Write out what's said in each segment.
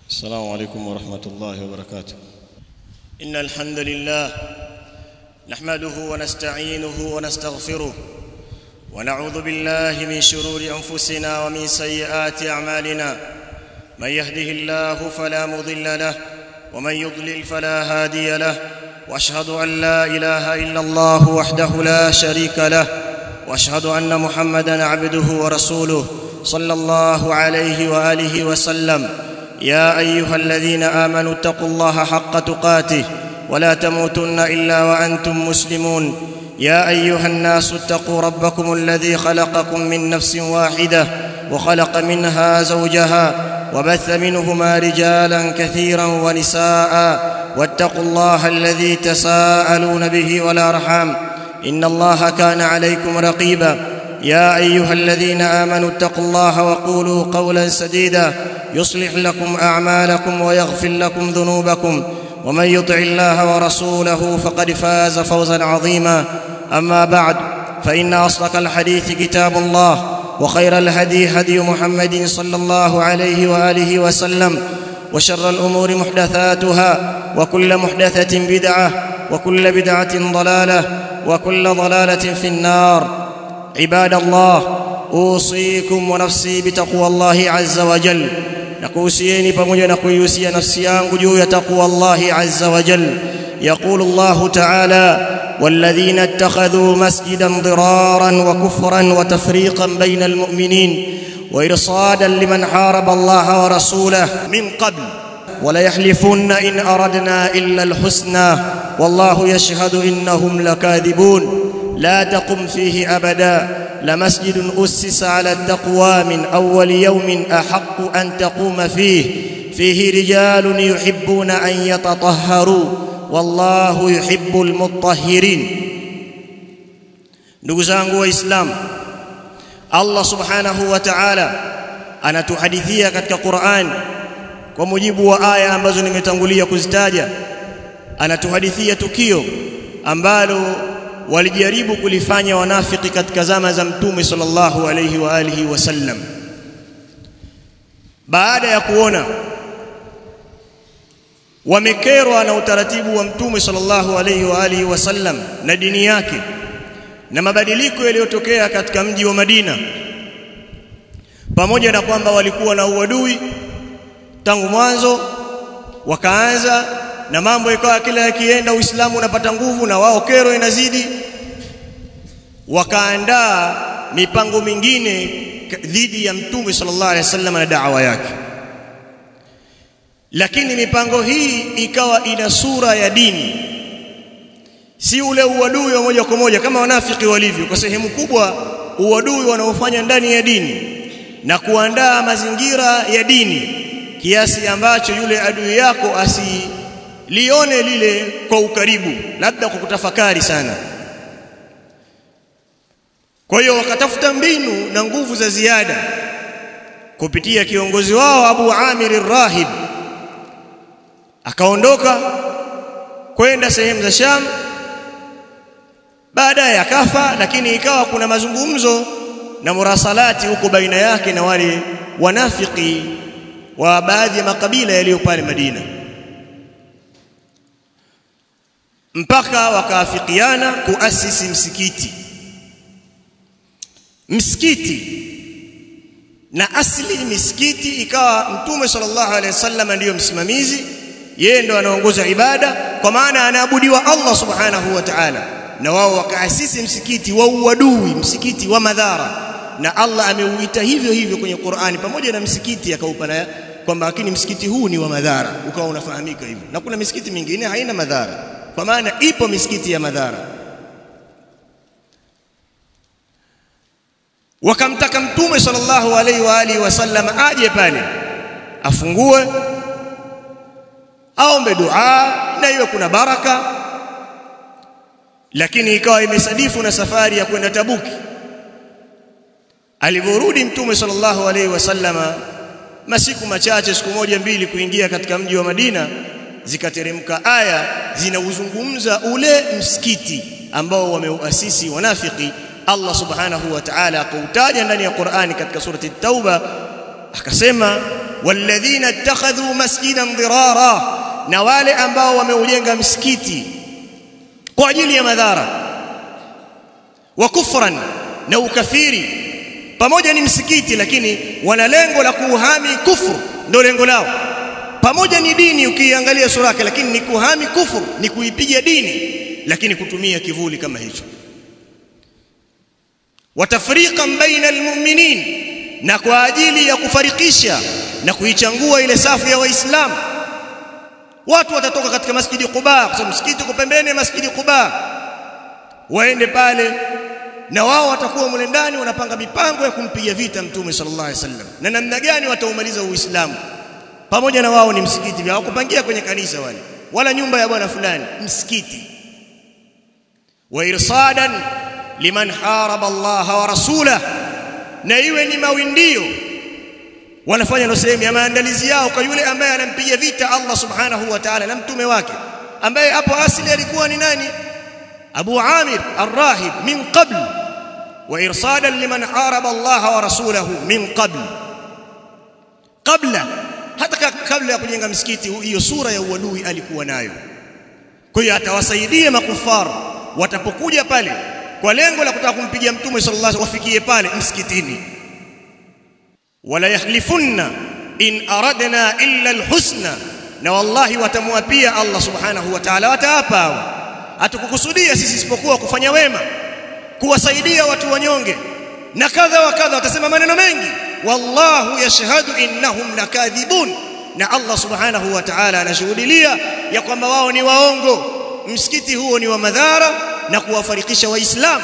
السلام عليكم ورحمة الله وبركاته إن الحمد لله نحمده ونستعينه ونستغفره ونعوذ بالله من شرور أنفسنا ومن سيئات أعمالنا من يهده الله فلا مضل له ومن يضلل فلا هادي له واشهد ان لا اله الا الله وحده لا شريك له واشهد ان محمدا عبده ورسوله صلى الله عليه واله وسلم يا ايها الذين امنوا اتقوا الله حق تقاته ولا تموتن الا وانتم مسلمون يا ايها الناس اتقوا ربكم الذي خلقكم من نفس واحده وخلق منها زوجها وبث منهما رجالا كثيرا ونساء واتقوا الله الذي تساءلون به والارحام ان الله كان عليكم رقيبا يا ايها الذين امنوا اتقوا الله وقولوا قولا سديدا يصلح لكم اعمالكم ويغفر لكم ذنوبكم ومن يطع الله ورسوله فقد فاز فوزا عظيما اما بعد فان اصدق الحديث كتاب الله وخير الهدي هدي محمد صلى الله عليه واله وسلم وشر الامور محدثاتها وكل محدثه بدعه وكل بدعه ضلاله وكل ضلاله في النار عباد الله اوصيكم ونفسي بتقوى الله عز وجل nakuhusieni pamoja na kuihusia nafsi yangu juu ya taqwa Allahi azza wa jal يقول الله تعالى والذين اتخذوا مسجدا ضرارا وكفرا وتفريقا بين المؤمنين وارصادا لمن حارب الله ورسوله من قبل ولا يحلفن ان اردنا الا الحسنى والله يشهد انهم لكاذبون لا تقم فيه ابدا لمسجد اسس على التقوى من اول يوم احق ان تقوم فيه فيه رجال يحبون ان يتطهروا والله يحب المطهرين ndugu zangu waislamu Allah subhanahu wa ta'ala anatuhadithia katika Qur'an kwa mujibu wa aya ambazo nimetangulia kuzitaja anatuhadithia tukio ambalo walijaribu kulifanya wanafiki katika zama za mtume sallallahu alayhi wa alihi wasallam baada ya kuona wamekerwa na utaratibu wa mtume sallallahu alayhi wa alihi wasallam na dini yake na mabadiliko yaliyotokea katika mji wa Madina pamoja na kwamba walikuwa na uadui tangu mwanzo wakaanza na mambo ikawa kila yakienda Uislamu unapata nguvu na wao kero inazidi wakaandaa mipango mingine dhidi ya mtume sallallahu alaihi wasallam na da'wa yake lakini mipango hii ikawa ina sura ya dini si ule uadui wa moja kwa moja kama wanafiki walivyo kwa sehemu kubwa uadui wanaofanya ndani ya dini na kuandaa mazingira ya dini kiasi ambacho yule adui yako asilione lile kwa ukaribu labda kwa kutafakari sana kwa hiyo wakatafuta mbinu na nguvu za ziada kupitia kiongozi wao Abu Amir Rahib akaondoka kwenda sehemu za Sham baadaye akafa lakini ikawa kuna mazungumzo na murasalati huko baina yake na wale wanafiki wa baadhi ya makabila yaliyo pale Madina mpaka wakaafikiana kuasisi msikiti msikiti na asli misikiti ikawa mtume sallallahu alaihi wasallam ndiyo msimamizi yeye ndo anaongoza ibada kwa maana anaabudiwa Allah subhanahu wa ta'ala na wao wakaasisi msikiti wa uadui msikiti wa madhara na Allah ameuita hivyo hivyo kwenye Qur'ani pamoja na msikiti akaupana kwamba lakini msikiti huu ni wa madhara ukawa unafahamika hivyo na kuna misikiti mingine haina madhara kwa maana ipo misikiti ya madhara wakamtaka mtume sallallahu alaihi wa alihi wasallam aje pale afungue aombe dua na iwe kuna baraka lakini ikawa imesadifu na safari ya kwenda Tabuki alivyorudi mtume sallallahu alaihi wasallama masiku machache siku moja mbili kuingia katika mji wa Madina zikateremka aya zinauzungumza ule msikiti ambao wameuasisi wanafiki Allah subhanahu wa ta'ala akautaja ndani ya Qur'ani katika surati Tauba akasema walladhina ittakhadhu masjidan dirara na wale ambao wameujenga msikiti kwa ajili ya madhara wa kufran na ukafiri pamoja ni msikiti lakini wana lengo la kuuhami kufuru ndio lengo lao pamoja ni dini ukiangalia sura yake lakini ni kuhami kufuru ni kuipiga dini lakini kutumia kivuli kama hicho watafriqan baina almu'minin na kwa ajili ya kufarikisha na kuichangua ile safu ya waislamu watu watatoka katika masjidi Quba kwa sababu msikiti uko pembeni ya masjidi Quba waende pale na wao watakuwa mle ndani wanapanga mipango ya kumpiga vita mtume sallallahu alaihi wasallam na namna gani wataumaliza uislamu pamoja na wao ni msikiti vya hawakupangia kwenye kanisa wale wala nyumba ya bwana fulani msikiti wa irsadan liman haraba Allah wa rasulah na iwe ni mawindio wanafanya ndio sehemu ya maandalizi yao kwa yule ambaye anampiga vita Allah subhanahu wa ta'ala na mtume wake ambaye hapo asili alikuwa ni nani Abu Amir Ar-Rahib min qabl wa irsadan liman haraba Allah wa rasulahu min qabl kabla hata kabla ya kujenga msikiti hiyo sura ya uadui alikuwa nayo kwa hiyo atawasaidia makufar watapokuja pale kwa lengo la kutaka kumpiga mtume sallallahu alaihi wasallam wafikie pale msikitini wala yahlifunna in aradna illa alhusna na wallahi watamwapia Allah subhanahu wa ta'ala wataapa hao hatukukusudia sisi isipokuwa kufanya wema kuwasaidia watu wanyonge na kadha wa kadha watasema maneno mengi wallahu yashhadu innahum lakadhibun na Allah subhanahu wa ta'ala anashuhudia ya kwamba wao ni waongo msikiti huo ni wa madhara na kuwafarikisha waislamu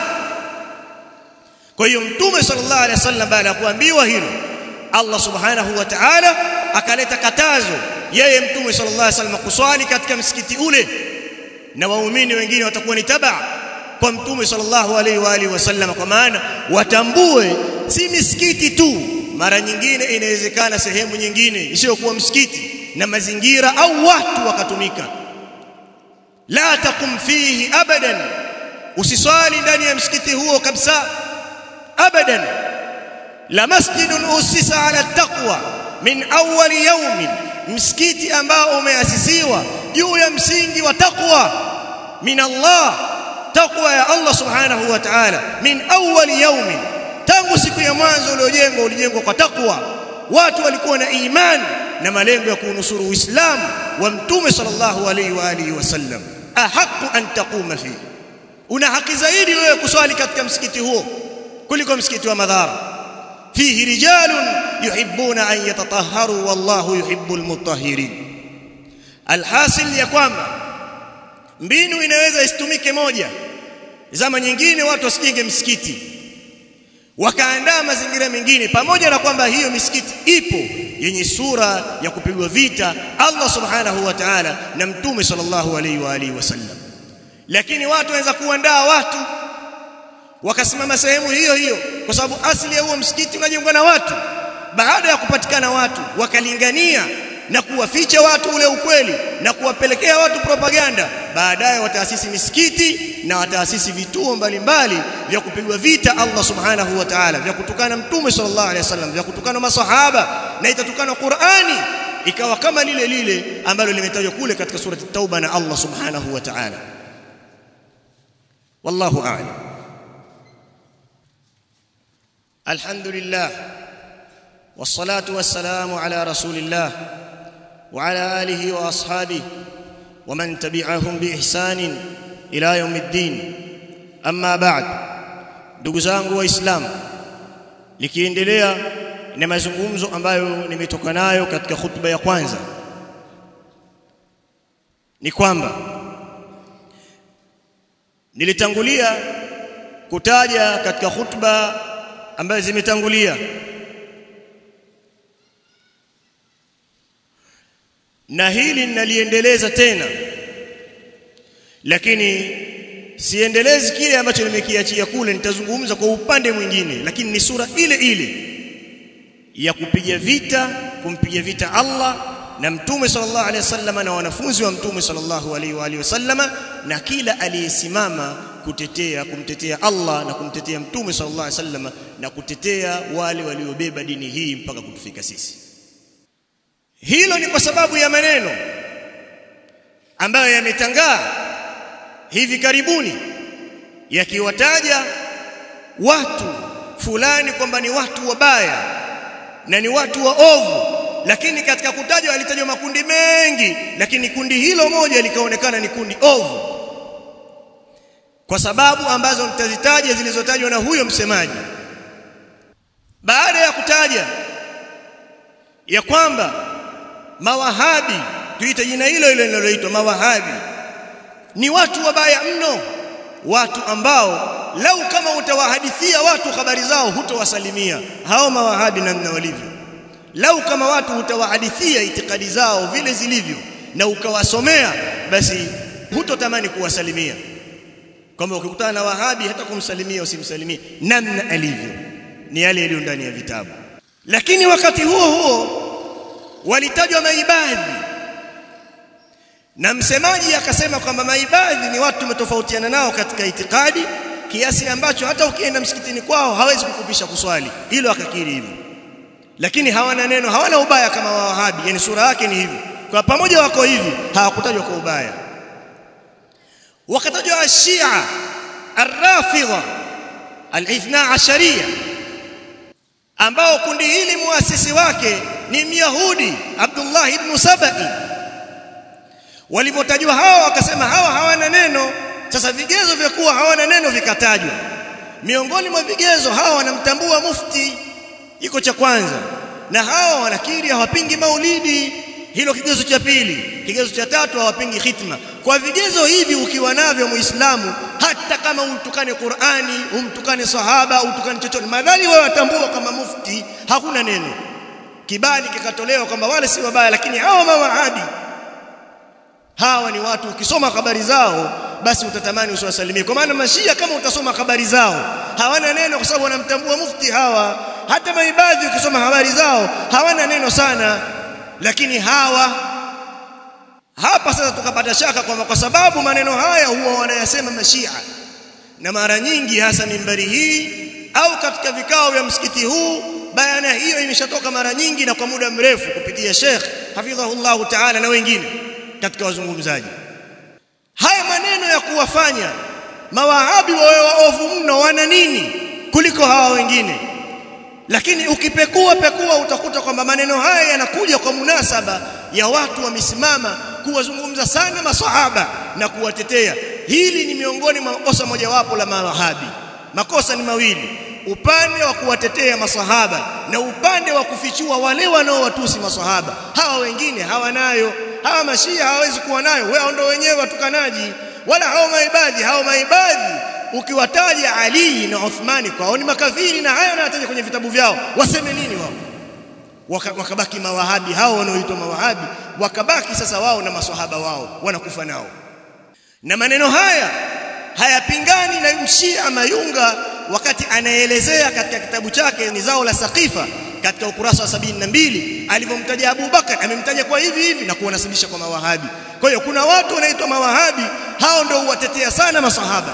kwa hiyo mtume sallallahu alaihi wasallam baada ya kuambiwa hilo Allah subhanahu wa ta'ala akaleta katazo yeye mtume sallallahu alaihi wasallam kuswali katika msikiti ule na waumini wengine watakuwa ni taba kwa mtume sallallahu alaihi wa alihi wasallam kwa maana watambue si misikiti tu mara nyingine inawezekana sehemu nyingine isiyokuwa msikiti na mazingira au watu wakatumika la taqum fihi abadan usiswali ndani ya msikiti huo kabisa abadan la masjidun usisa ala taqwa min awwal yawmin msikiti ambao umeasisiwa juu ya msingi wa taqwa min Allah taqwa ya Allah subhanahu wa ta'ala min awwal yawmin tangu siku ya mwanzo uliojengwa ulijengwa kwa takwa watu walikuwa na imani na malengo ya kunusuru uislamu wa mtume sallallahu alaihi wa alihi wasallam ahaqu an taquma fi una haki zaidi wewe kuswali katika msikiti huo kuliko msikiti wa madhara fihi rijalun yuhibbuna an yatatahharu wallahu yuhibbul mutahhirin alhasil ya kwamba mbinu inaweza isitumike moja zama nyingine watu wasijenge msikiti wakaandaa mazingira mengine pamoja na kwamba hiyo misikiti ipo yenye sura ya kupigwa vita Allah subhanahu wa ta'ala na mtume sallallahu alaihi wa alihi wasallam lakini watu waweza kuandaa watu wakasimama sehemu hiyo hiyo kwa sababu asili ya huo msikiti unajengwa na watu baada ya kupatikana watu wakalingania na kuwaficha watu ule ukweli na kuwapelekea watu propaganda baadaye wataasisi misikiti na wataasisi vituo mbalimbali vya kupigwa vita Allah subhanahu wa ta'ala vya kutukana mtume sallallahu alaihi wasallam vya kutukana masahaba na itatukana Qur'ani ikawa kama lile lile ambalo limetajwa kule katika surati tauba na Allah subhanahu wa ta'ala wallahu a'lam alhamdulillah والصلاه والسلام على رسول الله وعلى اله واصحابه ومن تبعهم باحسان الى يوم الدين اما بعد ndugu zangu waislamu likiendelea na mazungumzo ambayo nimetoka nayo katika hutuba ya kwanza ni kwamba nilitangulia kutaja katika hutuba ambazo zimetangulia na hili ninaliendeleza tena lakini siendelezi kile ambacho nimekiachia kule nitazungumza kwa upande mwingine lakini ni sura ile ile ya kupiga vita kumpiga vita Allah na mtume sallallahu alaihi wasallam na wanafunzi wa mtume sallallahu alaihi wa alihi wasallam na kila aliyesimama kutetea kumtetea Allah na kumtetea mtume sallallahu alaihi wasallam na kutetea wale waliobeba dini hii mpaka kutufika sisi hilo ni kwa sababu ya maneno ambayo yametangaa hivi karibuni yakiwataja watu fulani kwamba ni watu wabaya na ni watu waovu lakini katika kutajwa alitajwa makundi mengi lakini kundi hilo moja likaonekana ni kundi ovu kwa sababu ambazo nitazitaja zilizotajwa na huyo msemaji baada ya kutaja ya kwamba mawahabi tuite jina hilo hilo linaloitwa mawahabi ni watu wabaya mno watu ambao lau kama utawahadithia watu habari zao hutowasalimia hao mawahabi namna walivyo lau kama watu utawahadithia itikadi zao vile zilivyo na ukawasomea basi hutotamani kuwasalimia kwamba ukikutana na wahabi hata kumsalimia usimsalimie namna alivyo ni yale yaliyo ndani ya vitabu lakini wakati huo huo walitajwa maibadhi na msemaji akasema kwamba maibadhi ni watu tumetofautiana nao katika itikadi kiasi ambacho hata ukienda msikitini kwao hawezi kukupisha kuswali hilo akakiri hivyo lakini hawana neno hawana ubaya kama wahabi yani sura yake ni hivi kwa pamoja wako hivi hawakutajwa kwa ubaya wakatajwa ashia arrafidha alithna asharia ambao kundi hili muasisi wake ni myahudi Abdullah ibn Sabai walivyotajwa hawa wakasema hawa hawana neno sasa vigezo vya kuwa hawana neno vikatajwa miongoni mwa vigezo hawa wanamtambua mufti iko cha kwanza na hawa wanakiri hawapingi maulidi hilo kigezo cha pili kigezo cha tatu hawapingi khitma kwa vigezo hivi ukiwa navyo muislamu hata kama umtukane Qur'ani umtukane sahaba umtukane chochote madhali wewe watambua kama mufti hakuna neno kibali kikatolewa kwamba wale si wabaya lakini hawa mawahabi hawa ni watu ukisoma habari zao basi utatamani usiwasalimie kwa maana mashia kama utasoma habari zao hawana neno kwa sababu wanamtambua mufti hawa hata maibadhi ukisoma habari zao hawana neno sana lakini hawa hapa sasa tukapata shaka kwamba kwa sababu maneno haya huwa wanayasema mashia na mara nyingi hasa mimbari hii au katika vikao vya msikiti huu bayana hiyo imeshatoka mara nyingi na kwa muda mrefu kupitia Sheikh hafidhahullah ta'ala na wengine katika wazungumzaji haya maneno ya kuwafanya mawahabi wawe waovu mno wana nini kuliko hawa wengine lakini ukipekua pekua utakuta kwamba maneno haya yanakuja kwa munasaba ya watu wamesimama kuwazungumza sana masahaba na kuwatetea hili ni miongoni mwa makosa mojawapo la mawahabi makosa ni mawili upande wa kuwatetea masahaba na upande wa kufichua wale wanaowatusi masahaba hawa wengine hawanayo hawa mashia hawawezi kuwa nayo wao ndio wenyewe watukanaji wala hao maibadhi hao maibadhi ukiwataja Ali na Uthmani kwao ni makafiri na haya wanataja kwenye vitabu vyao waseme nini wao Waka, wakabaki mawahabi hao wanaoitwa mawahabi wakabaki sasa wao na maswahaba wao wanakufa nao na maneno haya hayapingani na mshia mayunga wakati anaelezea katika kitabu chake ni zao la saqifa katika ukurasa wa sabini na mbili alivyomtaja Abu Bakar amemtaja kwa hivi hivi na kuwanasibisha kwa mawahabi kwa hiyo kuna watu wanaitwa mawahabi hao ndio huwatetea sana masahaba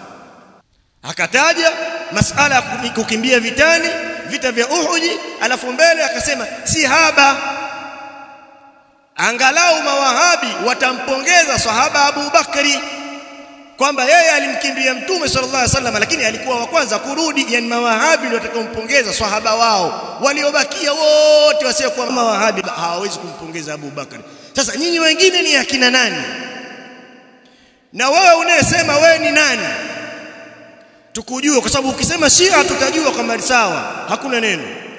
akataja masala ya kukimbia vitani vita vya Uhud alafu mbele akasema si haba angalau mawahabi watampongeza sahaba Abu Bakari kwamba yeye alimkimbia mtume sallallahu alaihi wasallam lakini alikuwa wa kwanza kurudi yani mawahabi ndio watakaompongeza sahaba wao waliobakia wote wasiokuwa mawahabi hawawezi kumpongeza Abu Bakari sasa nyinyi wengine ni akina nani na wewe unayesema wewe ni nani tukujue kwa sababu ukisema Shia tutajua kama sawa hakuna neno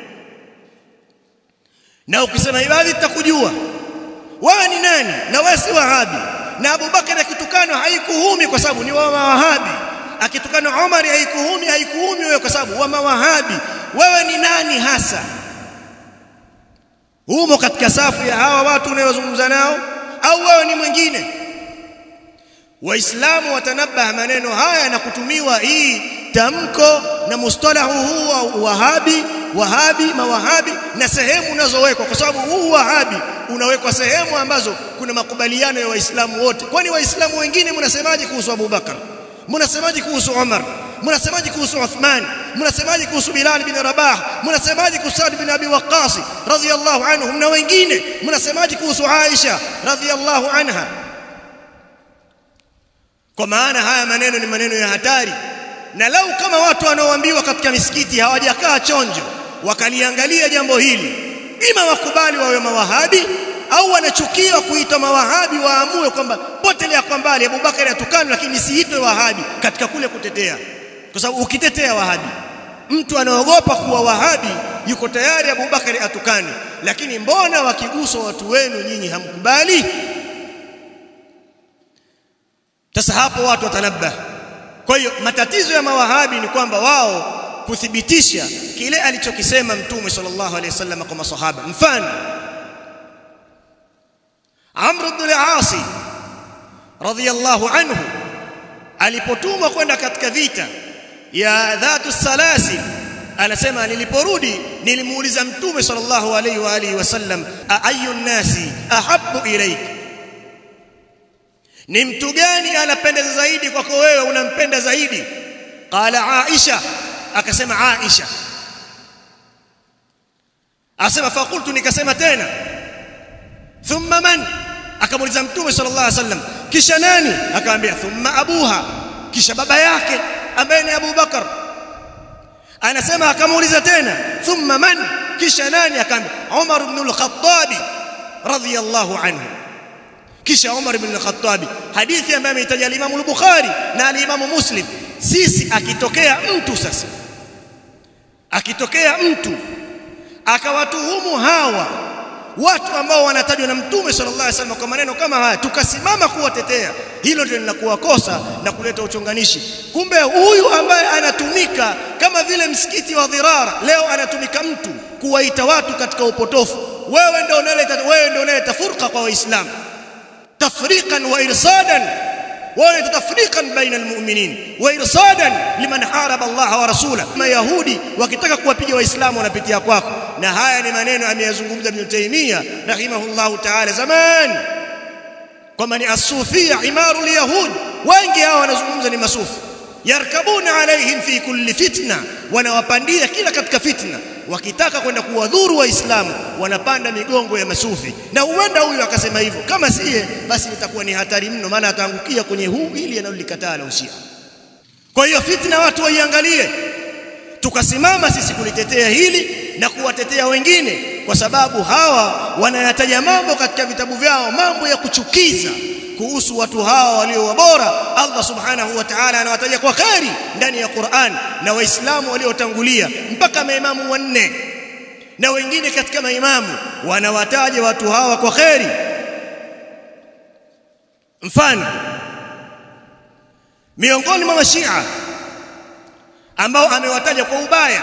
na ukisema ibadhi tutakujua wewe ni nani na wewe si wahabi na Abu Bakar akitukanwa haikuhumi kwa sababu ni wa mawahabi akitukana Umar haikuhumi haikuhumi wewe kwa sababu wa mawahabi wewe ni nani hasa humo katika safu ya hawa watu unayozungumza nao au wewe ni mwingine waislamu watanabaha maneno haya na kutumiwa hii tamko na mustalahu huu wa wahabi wahabi mawahabi na sehemu unazowekwa kwa sababu huu wahabi unawekwa sehemu ambazo kuna makubaliano ya waislamu wote kwani waislamu wengine mnasemaje kuhusu Abu Bakar mnasemaje kuhusu Umar mnasemaje kuhusu Uthman mnasemaje kuhusu Bilal bin Rabah mnasemaje kuhusu Sa'd bin Abi Waqqas radhiyallahu anhum na wengine mnasemaje kuhusu Aisha radhiyallahu anha kwa maana haya maneno ni maneno ya hatari na lau kama watu wanaoambiwa katika misikiti hawajakaa chonjo wakaliangalia jambo hili ima wakubali wawe mawahabi au wanachukia kuitwa mawahabi waamue kwamba potelea kwa mbali Abubakar atukana lakini siitwe wahabi katika kule kutetea kwa sababu ukitetea wahabi mtu anaogopa kuwa wahabi yuko tayari Abubakar atukane lakini mbona wakiguswa watu wenu nyinyi hamkubali sasa hapo watu watanabah kwa hiyo matatizo ya mawahabi ni kwamba wao kuthibitisha kile alichokisema mtume sallallahu alaihi wasallam kwa masahaba mfano Amr ibn al-As radhiyallahu anhu alipotumwa kwenda katika vita ya dhatu salasil anasema niliporudi nilimuuliza mtume sallallahu alaihi wa alihi wasallam ayu nasi ahabbu ilayk ni mtu gani anapendeza zaidi kwako wewe unampenda zaidi qala aisha akasema aisha asema faqultu nikasema tena thumma man akamuuliza mtume sallallahu alaihi wasallam kisha nani akamwambia thumma abuha kisha baba yake ambaye ni Abu Bakar anasema akamuuliza tena thumma man kisha nani akamwambia Umar ibn al-Khattab radhiyallahu anhu kisha Umar ibn al-Khattab hadithi ambayo ameitaja al-Imam al-Bukhari na al-Imam Muslim sisi akitokea mtu sasa akitokea mtu akawatuhumu hawa watu ambao wanatajwa na mtume sallallahu alaihi wasallam kwa maneno kama haya tukasimama kuwatetea hilo ndio linakuwa kosa na kuleta uchonganishi kumbe huyu ambaye anatumika kama vile msikiti wa dhirara leo anatumika mtu kuwaita watu katika upotofu wewe ndio unaleta wewe ndio unaleta furqa kwa waislamu tafriqan wa irsadan ولا تفريقا بين المؤمنين وارصادا لمن حارب الله ورسوله ما يهودي wakitaka kuwapiga waislamu wanapitia kwako na haya ni maneno ameyazungumza Ibn Taymiyyah rahimahullah ta'ala zaman kama ni asufia imaru alyahud wengi hao wanazungumza ni masufi yarkabuna alaihim fi kulli fitna wanawapandia kila katika fitna wakitaka kwenda kuwadhuru waislamu wanapanda migongo ya masufi na huenda huyu akasema hivyo kama siye basi litakuwa ni hatari mno maana ataangukia kwenye huu ili analolikataa la ushia kwa hiyo fitna watu waiangalie tukasimama sisi kulitetea hili na kuwatetea wengine kwa sababu hawa wanayataja mambo katika vitabu vyao mambo ya kuchukiza kuhusu watu hawa walio wabora Allah subhanahu wa ta'ala anawataja kwa kheri ndani ya Qur'an na waislamu waliotangulia mpaka maimamu wanne na wengine katika maimamu wanawataja watu hawa kwa kheri mfano miongoni mwa mashia ambao amewataja kwa ubaya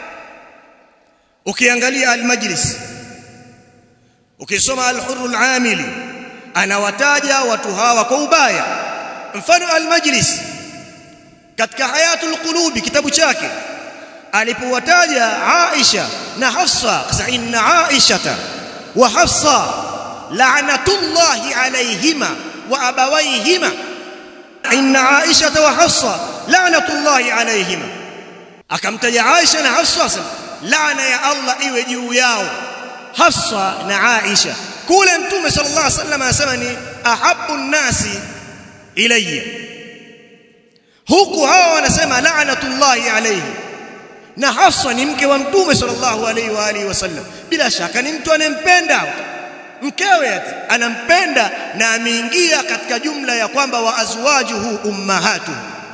ukiangalia al-majlis ukisoma al-hurr al-amili anawataja watu hawa kwa ubaya mfano al-majlis katika hayatul qulubi kitabu chake alipowataja Aisha na Hafsa kasa inna Aisha wa Hafsa la'natullahi alayhima wa abawayhima inna Aisha wa Hafsa la'natullahi alayhima akamtaja Aisha na Hafsa laana ya Allah iwe juu yao Hafsa na Aisha kule mtume sallallahu alaihi wasallam anasema ni ahabbu nasi ilayya huku hawa wanasema la'natullahi alayhi na Hafsa ni mke wa mtume sallallahu alaihi wa alihi wasallam bila shaka ni mtu anempenda mkewe ati anampenda na ameingia katika jumla ya kwamba wa azwajuhu ummahatu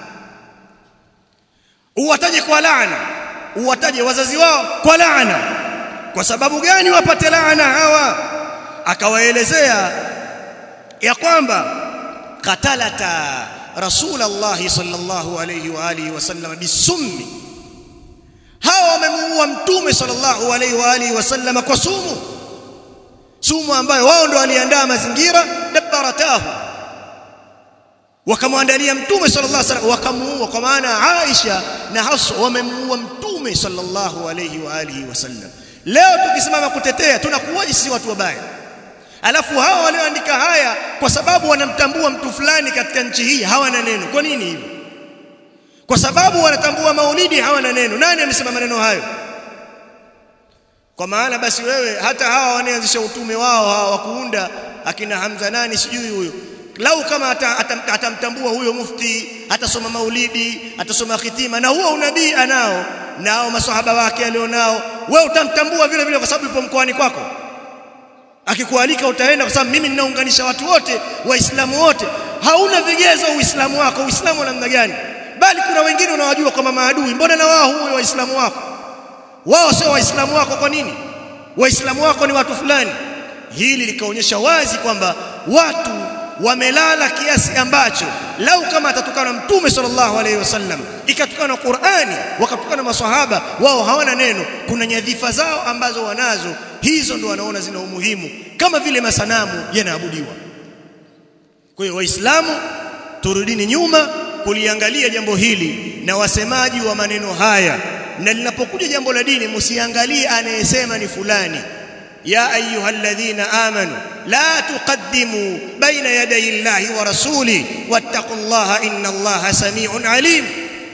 uwataje kwa laana uwataje wazazi wao kwa laana kwa sababu gani wapate laana hawa akawaelezea ya kwamba qatalata rasulullah sallallahu alayhi wa alihi wasallam bisummi hawa wamemuua mtume sallallahu alayhi wa alihi wasallam kwa sumu sumu ambayo wao ndo waliandaa mazingira dabbaratahu wakamwandalia mtume sallallahu alaihi wasallam wakamuua kwa maana Aisha na Hafsa wamemuua mtume sallallahu alaihi wa alihi wasallam leo tukisimama kutetea tunakuwaje sisi watu wabaya alafu hawa walioandika haya kwa sababu wanamtambua mtu fulani katika nchi hii hawana neno kwa nini hivyo kwa sababu wanatambua maulidi hawana neno nani amesema maneno hayo kwa maana basi wewe hata hawa wanaanzisha utume wao hawa wa kuunda akina Hamza nani sijui huyo lau kama atamtambua huyo mufti atasoma maulidi atasoma khitima na huo unabii anao nao maswahaba wake alionao wewe utamtambua vile vile kwa sababu yupo mkoani kwako akikualika utaenda kwa sababu mimi ninaunganisha watu wote waislamu wote hauna vigezo uislamu wako uislamu wa namna gani bali kuna wengine unawajua kama maadui mbona na wao huyo waislamu wako wao sio waislamu wako kwa nini waislamu wako ni watu fulani hili likaonyesha wazi kwamba watu wamelala kiasi ambacho lau kama atatukana mtume sallallahu alaihi wasallam ikatukana Qur'ani wakatukana maswahaba wao hawana neno kuna nyadhifa zao ambazo wanazo hizo ndo wanaona zina umuhimu kama vile masanamu yanaabudiwa kwa hiyo waislamu turudini nyuma kuliangalia jambo hili na wasemaji wa maneno haya na linapokuja jambo la dini msiangalie anayesema ni fulani ya ayyuhalladhina amanu la tuqaddimu baina yaday Allahi wa rasuli wattaqullaha innallaha samiun alim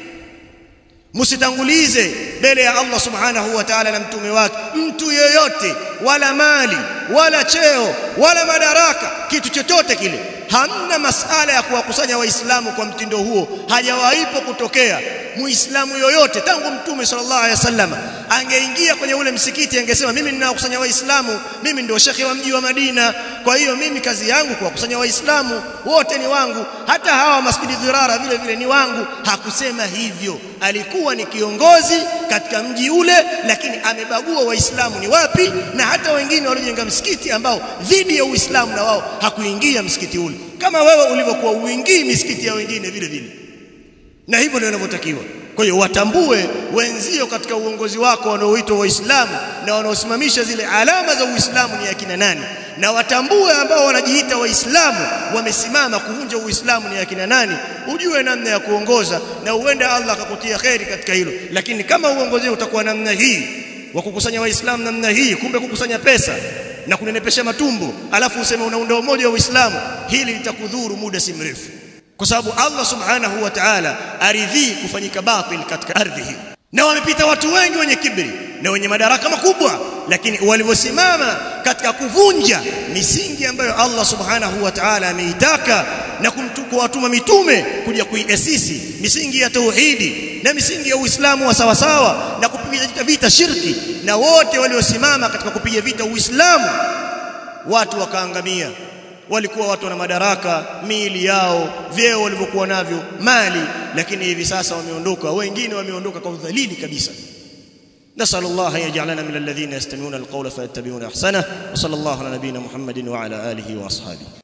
msitangulize mbele ya Allah subhanahu wa ta'ala na mtume wake mtu yeyote wala mali wala cheo wala madaraka kitu chochote kile hamna masala ya kuwakusanya waislamu kwa mtindo huo hajawaipo kutokea muislamu yoyote tangu mtume sallallahu alaihi wasallam angeingia kwenye ule msikiti angesema mimi ninawakusanya waislamu mimi ndio shekhi wa mji wa Madina kwa hiyo mimi kazi yangu kuwakusanya waislamu wote ni wangu hata hawa masjidi dhirara vile vile ni wangu hakusema hivyo alikuwa ni kiongozi katika mji ule lakini amebagua waislamu ni wapi na hata wengine waliojenga msikiti ambao dhidi ya uislamu na wao hakuingia msikiti ule kama wewe ulivyokuwa uingii misikiti ya wengine vile vile na hivyo ndio inavyotakiwa kwa hiyo watambue wenzio katika uongozi wako wanaoitwa waislamu na wanaosimamisha zile alama za uislamu ni akina nani na watambue ambao wanajiita waislamu wamesimama kuvunja uislamu ni akina nani ujue namna ya kuongoza na uende Allah akakutia kheri katika hilo lakini kama uongozi utakuwa namna hii wa kukusanya waislamu namna hii kumbe kukusanya pesa na kunenepesha matumbo alafu useme unaunda umoja wa uislamu hili litakudhuru muda si mrefu kwa sababu Allah subhanahu wa ta'ala aridhii kufanyika batil katika ardhi hii na wamepita watu wengi wenye kibri na wenye madaraka makubwa lakini walivyosimama katika kuvunja misingi ambayo Allah subhanahu wa ta'ala ameitaka na kuwatuma mitume kuja kuiasisi misingi ya tauhidi na misingi ya Uislamu wa sawa sawa na kupiga vita shirki na wote waliosimama katika kupiga vita Uislamu watu wakaangamia walikuwa watu wana madaraka miili yao vyeo walivyokuwa navyo mali lakini hivi sasa wameondoka wengine wameondoka kwa udhalili kabisa نسأل الله أن يجعلنا من الذين يستمعون القول فيتبعون أحسنه وصلى الله على نبينا محمد وعلى آله وأصحابه